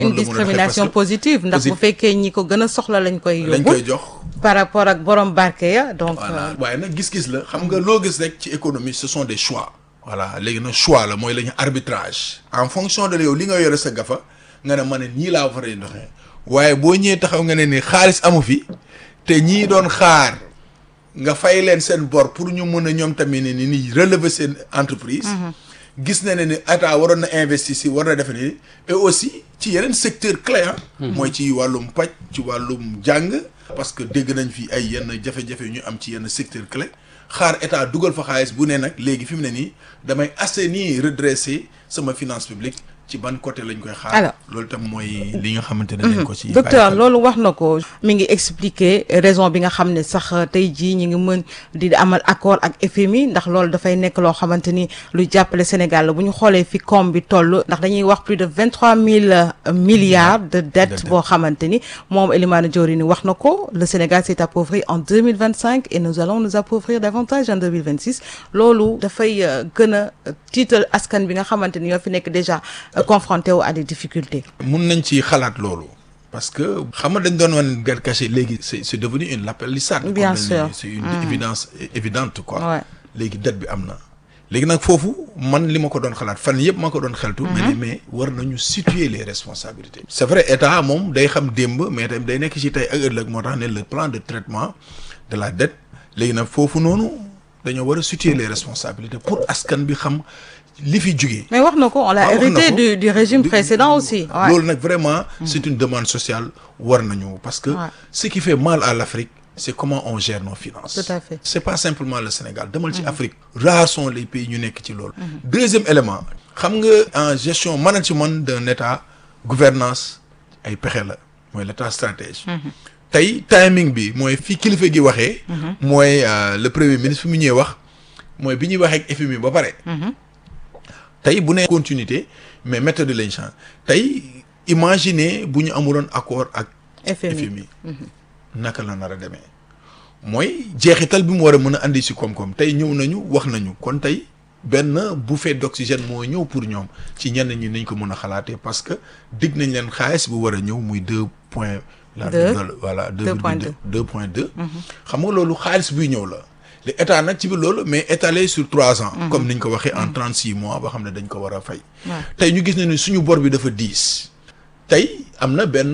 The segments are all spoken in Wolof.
la une mën a discrimination doxee parce positive ndax bu Posi- fekkee ñi ko gën a soxla lañ koy que lañ yóbbu koy jox par rapport ak borom barke ya donc voilà waaye nag gis-gis la xam nga loo gis rek ci économie ce sont des choix voilà léegi nag choix la mooy la ñu arbitrage en fonction de yow li nga yore sa gafa nga ne ma ne nii laa war a doxee waaye boo ñëwee taxaw nga ne ni xaalis amu fi te ñii doon xaar nga fay leen seen bor pour ñu mën a ñoom tamit ne ni ni relever seen entreprise gis na ne ni état waroon na investir si war na defe ni et aussi ci yeneen secteur clé ah mooy ci wàllum paj ci wàllum jàng parce que dégg nañ fi ay yenn jafe-jafe yu ñu am ci yenn secteur clé xaar état dugal fa xaalis bu ne nag léegi fi mu ne nii damay assainir redresser sama finance publique ci ban côté lañ koy xaar Alors. loolu tam mooy li nga xamante ne dañ ko ci docteur bàyyi xel. loolu wax na ko mi ngi expliquer raison bi nga xam ne sax tey jii ñu ngi mën di amal accord ak FMI ndax loolu dafay nekk loo xamante ni lu jàppale Sénégal la bu ñu xoolee fi koom bi toll ndax dañuy wax plus de vingt trois mille milliards de dettes dette. boo xamante ni moom Elimane Diori wax na ko le Sénégal s'est appauvri en deux mille vingt cinq et nous allons nous appauvrir davantage en deux mille vingt six loolu dafay euh, gën a tiital askan bi nga xamante ni ñoo fi nekk déjà euh, confronté wu à des difficultés. mun nañ ci xalaat loolu parce que xam nga dañ doon wan gar caché léegi c'est c'est devenu une lapalissade comme Bien dañ sûr. ne c'est une évidence é- évidente quoi Ouais. léegi dette bi am na léegi nag foofu man li ma ko doon xalaat fan yëpp ma ko doon xeltu mais ne mais war nañu situer les responsabilités c'est vrai état moom day xam démb mais tamit day nekk ci tey ak ëllëg moo tax ne le plan de traitement de la dette léegi nag foofu noonu dañoo war a situer les responsabilités pour askan bi xam li fi jugee mais wax na ko on l'a Ah, wax na hérité ko. du du régime Du- précédent aussi. Ouais. loolu nag vraiment c'est une demande sociale war nañu parce que Ouais. ce qui fait mal à l'Afrique c'est comment on gère nos finances Tout à fait. c'est pas simplement le Sénégal demal ci Afrique rares sont les pays ñu nekk ci loolu deuxième élément xam nga en gestion management d'un état gouvernance ay pexe la mooy l'état stratège tey timing bi mooy fi kilifa gi waxee mooy euh, le premier ministre fi mu ñëwee wax mooy bi ñuy waxee ak FMI ba pare tey bu nee continuité mais méthode lañ change tey imaginez bu ñu amuloon accord ak FMI. FMI naka la nar a demee mooy jeexital bi mu war a mën a andi si koom-koom tey ñëw nañu wax nañu kon tey benn bouffée d'oxygène moo ñëw pour ñoom ci ñenn ñi nañ ko mën a xalaatee parce que dig nañ leen xaalis bu war a ñëw muy deux point la Deux. voilà deux Deux virgule point deux deux. deux point deux xam nga loolu xaalis buy ñëw la le état nag ci biir loolu mais étalé sur trois ans comme niñ ko waxee en trente six mois ba xam ne dañ ko war a fay Ouais. tey ñu gis ne ni suñu bor bi dafa diis tey am na benn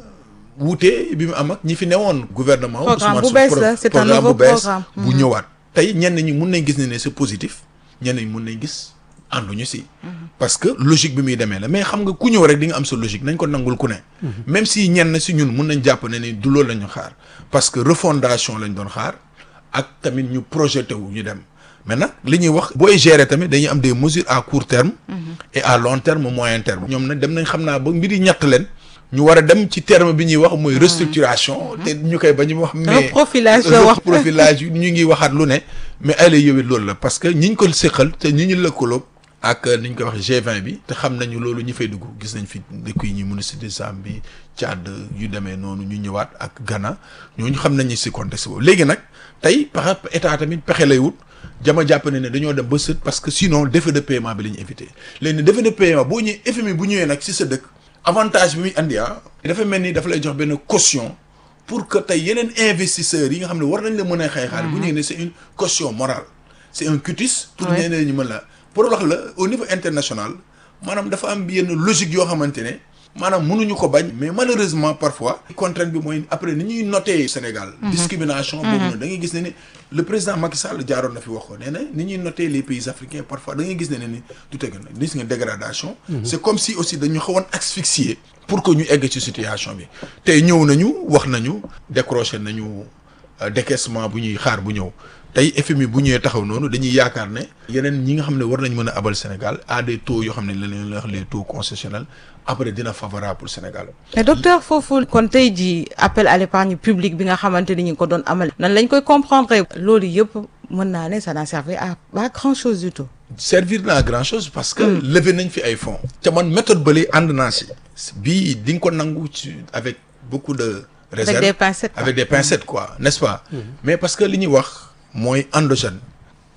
wuute bi mu am ak ñi fi newoon gouvernement wu Programme Ousmane bu Sonko, bees pro- la, c'est un programme nouveau bu bees programme. bu ñëwaat tey ñenn ñi mun nañ gis ne ne c'est positif ñenn ñi mun nañ gis ànduñu si parce que logique bi muy demee la mais xam nga ku ñëw rek di nga am sa logique nañ ko nangul ku ne même si ñenn si ñun mun nañ jàpp ne ni du loolu la ñu xaar parce que refondation lañ doon xaar ak tamit ñu projeté wu ñu dem mais nag li ñuy wax booy gérer tamit dañuy am des mesures à court terme et à long terme moyen terme ñoom nag dem nañ xam naa ba mbiri ñett leen ñu war a dem ci terme bi ñuy wax mooy restructuration te ñu koy ba ñu wax mais Reprofilage la wax. reprofilage yu ñu ngi waxaat lu ne mais ay la yowit loolu la parce que ñi ñu ko séqal te ñi ñu lëkkaloo ak ni ñu koy wax G20 bi te xam nañu loolu ñi fay dugg gis nañ fi dëkk yi ñuy ministre de Zambie Tchad yu demee noonu ñu ñëwaat ak Ghana ñooñu xam nañu si contexte boobu léegi nag tey pexe état tamit pexe lay wut jama jàpp ne ne dañoo dem ba sët parce que sinon défaut de paiement bi la ñu éviter léegi défaut de paiement boo ñëwee FMI bu ñëwee nag si sa dëkk avantage bi muy andi ah dafa mel ni dafa lay jox benn caution pour que tey yeneen investisseurs yi nga xam ne war nañ la mën a xëy xaalis bu ñëwee ne c'est une caution morale c'est un cutis pour Ouais. ñeneen ñu mën la pour wax la au niveau international maanaam dafa am yenn logique yoo xamante ne maanaam mënuñu ko bañ mais malheureusement parfois contrainte bi mooy après ni ñuy noter Sénégal discrimination boobu noonu da ngay gis ne ni le président Macky Sall jaaroon na fi wax ko nee na ni ñuy noter les pays africains parfois da ngay gis ne ne ni du teg na gis nga dégradation c'est comme si aussi dañu xawoon asphyxier pour que ñu egg ci situation bi tey ñëw nañu wax nañu décroché nañu euh, décaissement bu ñuy xaar bu ñëw tey FMI bu ñëwee taxaw noonu dañuy yaakaar ne yeneen ñi nga xam ne war nañ mën a abal Sénégal à des taux yoo xam ne la leen wax les taux concessionnels après dina favorable pour Sénégal mais docteur foofu kon tey jii appel à l'épargne publique bi nga xamante ni ñu ngi ko doon amal nan lañ koy comprendre loolu yëpp mën naa ne ça n'a servi à pas grand chose du tout. servir na grand chose parce que levé nañ fi ay fonds te man méthode bële ànd naa si bii di nga ko nangu ci avec beaucoup de réserve des pincettes, quoi. avec des pincettes quoi n'est-ce pas mais parce que li ñuy wax mooy endogène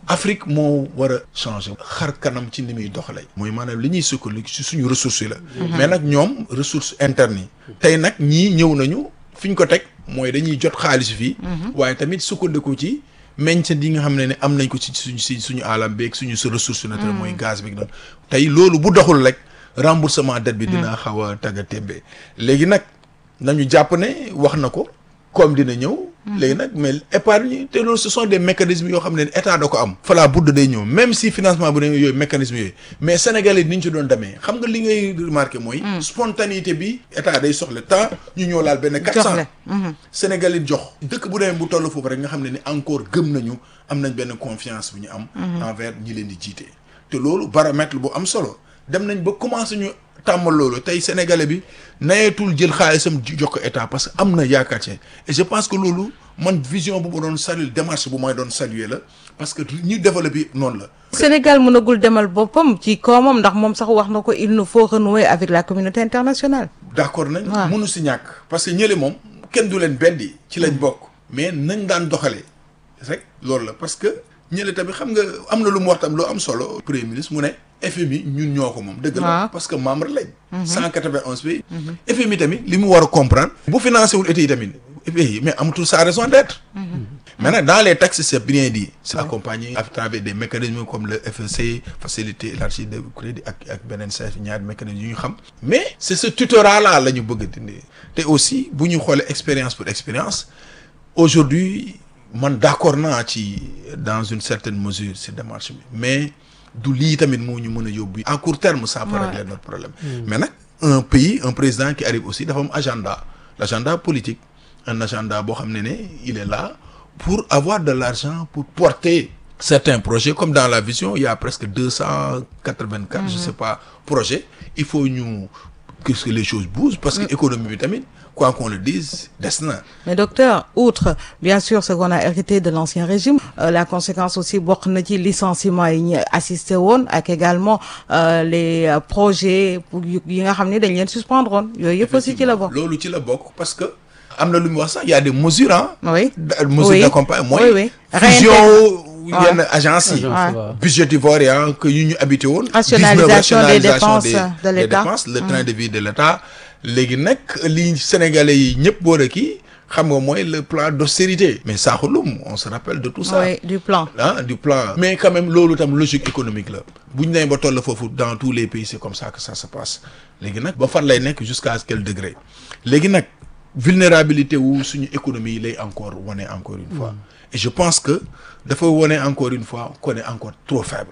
Afrique moo war a changer xar kanam ci ni muy doxalee. mooy maanaam li ñuy sukkandiku ci suñu ressources yi la. mais nag ñoom ressources internes yi. tey nag ñii ñëw nañu fi ñu ko teg mooy dañuy jot xaalis fii. waaye tamit sukkandiku ci meññeent yi nga xam ne ne am nañ ko ci suñu si suñu alam beeg suñu sa ressource naturelle mooy gaz bi noonu. tey loolu bu doxul rek remboursement dette bi. dina xaw a tagga témbe léegi nag nañu jàpp ne wax na ko comme dina ñëw. léegi nag mais épargne te loolu ce sont des mécanismes yoo xam ne état da ko am. fala budd day ñëw même si financement bu ne yooyu mécanisme yooyu mais sénégalais ni ñu ci doon demee xam nga li ngay remarqué mooy. spontanéité bi état day soxla temps ñu ñëw laal benn. 400 sénégalais jox. dëkk bu demee bu toll foofu rek nga xam ne ni encore gëm nañu am nañ benn confiance bu ñu am. envers ñi leen di jiite. te loolu baromètre bu am solo dem nañ ba commencé ñu. tàmmal loolu tey sénégalais bi nayeetul jël xaalisam jox ko état parce que am na yaakaar ci et je pense que loolu man vision bu ma doon saluer démarche bu may doon saluer la parce que ñu développé noonu la. Sénégal mënagul demal boppam ci koomam ndax moom sax wax na ko il nous faut renouer avec la communauté internationale. d' accord nañ. mënu si ñàkk parce que ñële moom kenn du leen beddi ci lañ bokk. mais nañ daan doxalee rek loolu la parce que ñële tamit xam nga am na lu mu wax tam loo am solo. premier ministre mu ne. FMI ñun ñoo ko moom dëgg la parce que membre lañ cent quatre-vingt-onze pays FMI tamit li mu war a comprendre bu financé wul état yi tamit pays mais amatul sa raison d'être maintenant dans les textes c'est bien dit c'est accompagné à travers des mécanismes comme le FEC facilité élargie de crédit ak ak beneen sa ñaari mécanismes yu ñu xam mais c'est ce tutorat là la ñu bëgg a dindi te aussi bu ñu xoolee expérience pour expérience aujourd'hui man d'accord naa ci dans une certaine mesure ci démarche bi mais du lii tamit moo ñu mën a yóbbu à court terme ça peut régler notre problème mais nag un pays un président qui arrive aussi dafa am agenda l'agenda politique un agenda boo xam ne ne il est là pour avoir de l'argent pour porter certains projets comme dans la vision il y a presque deux cent quatre-vingt-quatre je sais pas projets il faut ñu que les choses bougent parce que économie bi tamit quoi qu'on le dise des na mais docteur outre bien sûr ce qu'on a hérité de l'ancien régime euh, la conséquence aussi bokk na ci licenciement yi ñu assisté woon ak également euh, les euh, projets yi nga xam ne dañ leen suspendre woon yooyu yëpp aussi ci la bokk loolu ci la bokk parce que am na lu mu wax sax y a des mesures ah oui mesures oui. d'accompagnement oui, mooy oui. fusion yenn agence yi Agence, waaw. budgétivore ya que yu ñu habité woon Rationalisation 19 des dépenses de des l'État. dépenses le train de vie de l'État léegi nag li sénégalais yi ñëpp boole kii xam nga mooy le plan d'austérité mais saaxulum on se rappelle de tout ça oui du plan ah du plan mais quand même loolu tam logique économique la bu ñu nee ba toll foofu dans tous les pays c'est comme ça que ça se passe léegi nag ba fan lay nekk jusqu'à quel degré léegi nag vulnérabilité wu suñu économie yi lay encore wane encore une fois et je pense que dafa wane encore une fois qu'on est encore trop faible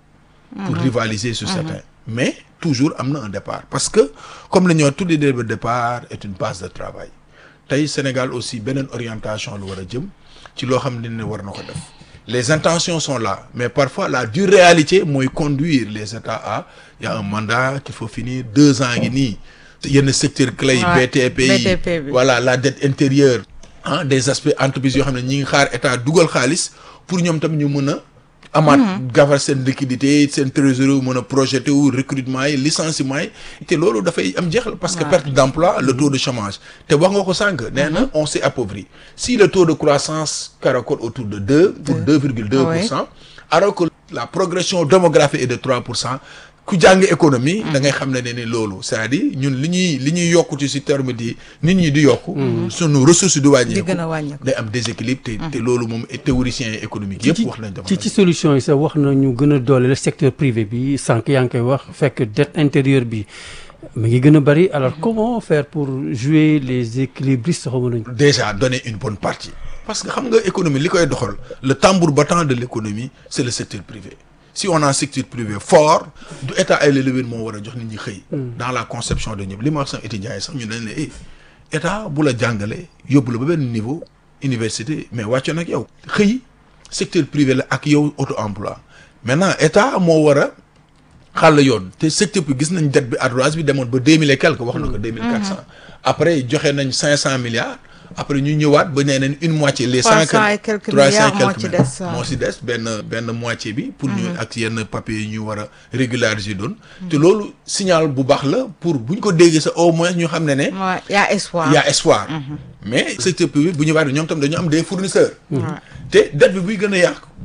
pour rivaliser sur certains mais toujours am na un départ parce que comme la ñoo tudde le départ est une base de travail tey Sénégal aussi beneen orientation lu war a jëm ci loo xam ne ne war na ko def les intentions sont là mais parfois la dure réalité mooy conduire les États à il y a un mandat qu'il faut finir deux ans ngi nii yenn secteur clé yi Ouais, BTP yi BTP bi. voilà la dette intérieure ah des aspects entreprises yoo xam ne ñi ngi xaar état dugal xaalis pour ñoom tam ñu mën a amaat gafar seen liquidité seen trésorerie wu mën a projeté wu recrutement yi licenciement yi te loolu dafay am jeexal parce que perte d'emploi le taux de chômage te wax nga ko sànq nee na on s'est appauvri si le taux de croissance caracole autour de deux pour deux virgule deux pour cent alors que la progression démographique est de trois pour cent ku jàng économie da ngay xam ne ne ni loolu c'est-à-dire ñun li ñuy li ñuy yokku ci si terme di nit ñi di yokku sunu ressources di di wàññeeku gën a wàññeeku day am déséquilibre te te loolu moom théoriciens économiques yëpp wax nañ ci ci solution yi sax wax na ñu gën a doole le secteur privé bi sànq yaa ngi koy wax fekk dette intérieure bi mi ngi gën a bari alors comment faire pour jouer les équilibristes xaw ma nañu déjà donner une bonne partie parce que xam nga économie li koy doxal le tambour battant de l'économie c'est le secteur privé si on a un secteur privé fort du état ay lélewén moo war a jox nit ñi xëy dans la conception de ñëpp li ma wax sax étudiants yi sax ñu dañ ne eh état bu la jàngale yóbbu la ba benn niveau université mais wàccoon ak yow xëy secteur privé la ak yow auto emploi maintenant état moo war a xàll yoon te secteur bi gis nañ dette bi ardoise bi demoon ba deux mille et quelque wax na ko deux mille quatre cent après joxe nañ cinq cent milliards après ñu ñëwaat ba nee nañ une moitié les cent 300 et quelques trois cent et milliards moo quelques ci milliards des, waaw. moo ci des benn benn moitié bi pour ñu ak yenn papiers yi ñu war a régulariser doon te loolu signal bu baax la pour bu ñu ko déggee sa au moins ñu xam ne ne ouais y a espoir il y a espoir mais secteur privé bu ñu waat ñoom tam dañu am des fournisseurs te dette bi buy gën a yàq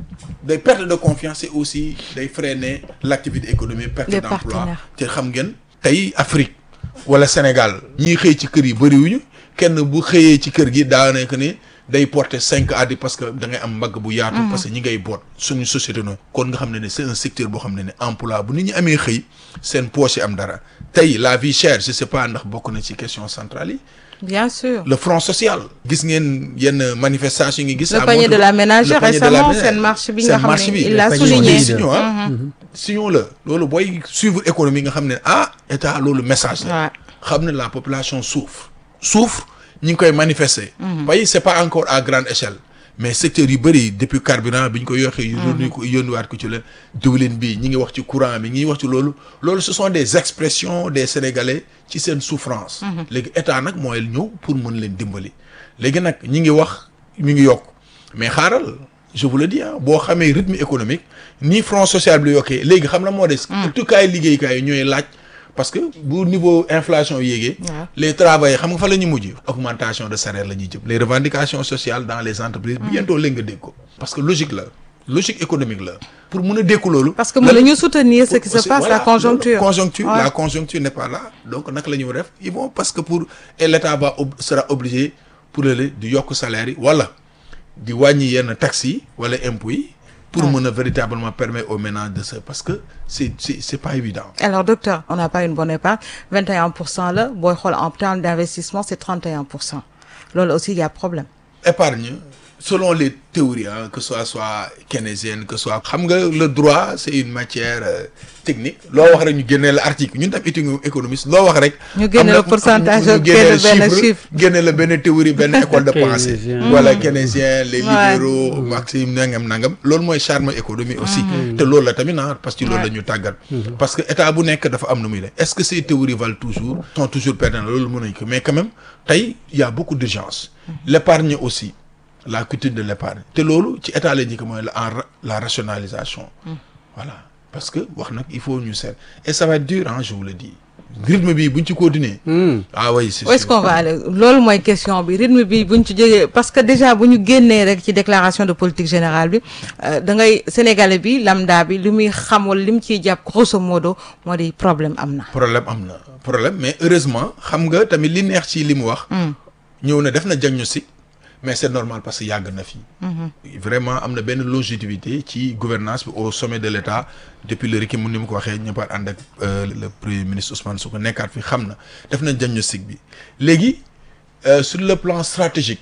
day perte de confiance et aussi day freiner l'activité économique perte Des d'emploi partenaires. te xam ngeen tey Afrique wala Sénégal ñiy xëy ci kër yi bëriwuñu kenn bu xëyee ci kër gi daanaka ni day porter cinq à dix parce que da ngay am mbagg bu yaatu parce que ñi ngay boot suñu société noonu kon nga xam ne ne c'est un secteur boo xam ne ne emploi bu nit ñi amee xëy seen poche yi am dara tey la vie chère je sais pas ndax bokk na ci question centrale yi bien sûr le front social gis ngeen yenn manifestation yi ngi gis Le à panier Montreux. de la ménagère Le panier de la récemment, ménagère. seen marche bi Seen nga xam marche ne bi, il le l'a panier souligné. des signaux, ah. signaux la loolu booy suivre économie nga xam ne ah état loolu message la Ouais. xam ne la population souffre souffre ñi ngi koy manifester pays c'est pas encore à grande échelle mais secteur yu bëri depuis carburant bi ñu ko yoxee yu yónni ko yónniwaat ko ci leen diwlin bi ñi ngi wax ci courant bi ñi ngi wax ci loolu loolu ce sont des expressions des sénégalais ci seen souffrance léegi état nag mooy ñëw pour mën leen dimbali léegi nag ñi ngi wax mi ngi yokk mais xaaral je vous le dis ah boo xamee rythme économique ni front social bi la yokkee léegi xam na moo des tukkaay liggéeykaay yi ñooy laaj parce que bu niveau inflation yéegee Ouais. les travailleurs xam nga fa la ñu mujj augmentation de salaire la ñuy jëm les revendications sociales dans les entreprises bientôt léegi nga dégg ko parce que logique la logique économique la pour mun a dékku loolu parce que mën nañu soutenir ce qui se aussi, passe voilà, la conjoncture loolu, conjoncture Ouais. la conjoncture n'est pas là donc naka la ñu def ils vont parce que pour et l'état va ob- sera obligé pour le di yokk salaire yi wala di wàññi yenn taxes yi wala impôts yi pour mën a véritablement permettre aux ménages de se parce que c'est c'est c'est pas évident alors docteur on n'a pas une bonne épargne 21 pour cent la booy xool en termes d'investissement c'est 31 pour cent loolu aussi il y a problème épargne selon les théories hein, que ce soit soit keynésienne que ce soit xam nga le droit c'est une matière euh, technique loo wax rek ñu génnee la article ñun tam étudiant économiste loo wax rek Ñu génne am na- la pourcentage ñu ak génne génne la benn chiffre. génne la benn théorie benn école de pensée Keynésien. voilà keynésien les Ouais. libéraux maxime nangam nangam loolu mooy charme économie aussi te loolu la tamit ah parce que loolu la ñu tàggat parce que état bu nekk dafa am nu muy def est-ce que ces théories valent toujours sont toujours pertinentes loolu mën nañu ko mais quand même tey il y a beaucoup d'urgence l'épargne aussi la culture de l'épargne te loolu ci état la njëkk mooy la en ra- la rationalisation voilà parce que wax nag il faut ñu seet et ça va être dur hein je vous le dis rythme bi buñ ci continuer ah oui c'est où est-ce sûr. qu'on va aller loolu mooy question bi rythme bi buñ ci jógee parce que déjà bu ñu génnee rek ci déclaration de politique générale bi euh, da ngay sénégalais bi lambda bi li muy xam wala li mu ciy jàpp grosso modo moo di problème am na problème am na problème mais heureusement xam nga tamit li neex ci li mu wax ñëw na def na diagnostic mais c'est normal parce que yàgg na fi vraiment am na benn longévité ci gouvernance bi au sommet de l'État depuis le RICI mu ni mu ko waxee ñëppaat ànd ak euh, le premier ministre Ousmane Sonko nekkaat fi xam na def na diagnostic bi léegi euh, sur le plan stratégique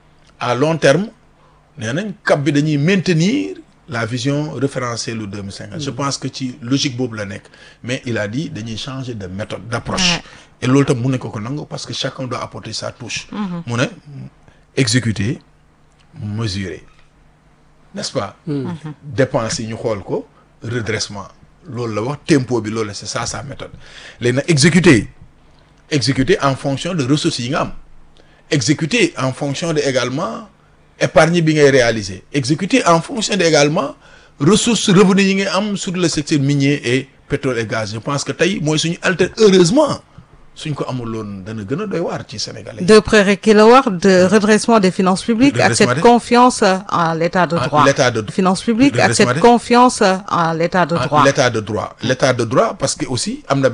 à long terme nee nañ cap bi dañuy maintenir la vision référentielle lu 2050 je pense que ci logique boobu la nekk mais il a dit dañuy changer de méthode d'approche Ouais. et loolu tam mun nañ ko ko nangu parce que chacun doit apporter sa touche mu ne exécuter mesurer n'est-ce pas dépenses yi ñu xool ko redressement loolu la wax tempo bi loolu la c'est ça sa méthode léegi nag exécuter exécuter en fonction de ressources yi nga am exécuter en fonction de également épargne bi ngay réaliser exécuter en fonction de également ressources revenus yi ngay am sur le secteur minier et pétrole et gaz je pense que tey mooy suñu alter heureusement suñ ko amuloon dana gën a doy waar ci Sénégalais yi. de prérequis la wax de redressement des finances publiques ak Redressement cette des- confiance en l'état de En droit l'état de- finances publiques ak Redressement cette des- confiance en l'état de Ah, droit l'état de droit l'état de droit parce que aussi am na